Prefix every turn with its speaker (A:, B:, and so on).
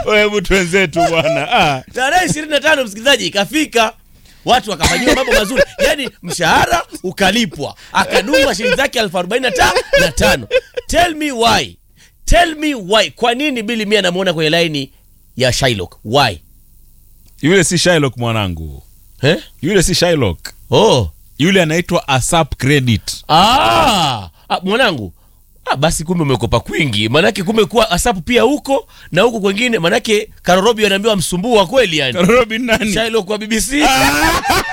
A: hebu twenzetu bwana ah.
B: tarehe ishirini na tano msikilizaji ikafika watu wakafanyiwa mambo mazuri yaani mshahara ukalipwa akadungwa shilingi zake elfu arobaini na ta- na tano tell me why tell me why kwa nini bili mi anamwona kwenye laini ya Shylock why
A: yule si Shylock mwanangu
B: eh?
A: yule si Shylock
B: oh.
A: yule anaitwa asap credit
B: ah, ah, mwanangu ah, basi kumbe umekopa kwingi manake kumbe kuwa asapu pia huko na huko kwengine manake karorobi anaambiwa msumbua kweli yani
A: robin nani
B: Shylock wa BBC